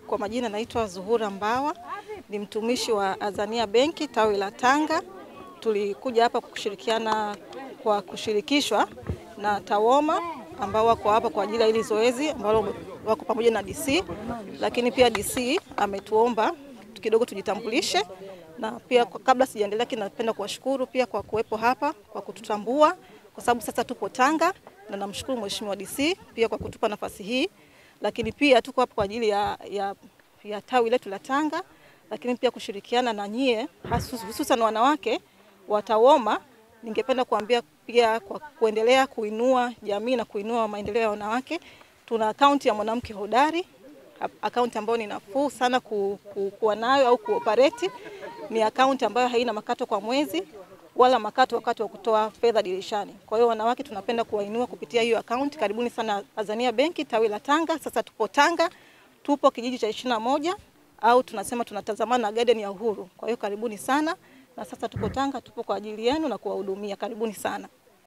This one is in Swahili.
Kwa majina naitwa Zuhura Mbawa, ni mtumishi wa Azania Benki tawi la Tanga. Tulikuja hapa kushirikiana kwa kushirikishwa na TAWOMA ambao wako hapa kwa ajili ya hili zoezi ambalo wako pamoja na DC, lakini pia DC ametuomba kidogo tujitambulishe, na pia kabla sijaendelea, napenda kuwashukuru pia kwa kuwepo hapa kwa kututambua, kwa sababu sasa tupo Tanga, na namshukuru Mheshimiwa DC pia kwa kutupa nafasi hii, lakini pia tuko hapa kwa ajili ya, ya, ya tawi letu la Tanga, lakini pia kushirikiana na nyie hususan wanawake wa TAWOMA. Ningependa kuambia pia kwa kuendelea kuinua jamii na kuinua maendeleo ya wanawake, tuna akaunti ya mwanamke hodari, akaunti ambayo ni nafuu sana ku, ku, kuwa nayo au kuoperate. Ni akaunti ambayo haina makato kwa mwezi wala makato wakati wa kutoa fedha dirishani. Kwa hiyo wanawake tunapenda kuwainua kupitia hiyo akaunti. Karibuni sana Azania Benki tawi la Tanga. Sasa tupo Tanga, tupo kijiji cha ishirini na moja au tunasema tunatazamana na Garden ya Uhuru. Kwa hiyo karibuni sana, na sasa tupo Tanga, tupo kwa ajili yenu na kuwahudumia. Karibuni sana.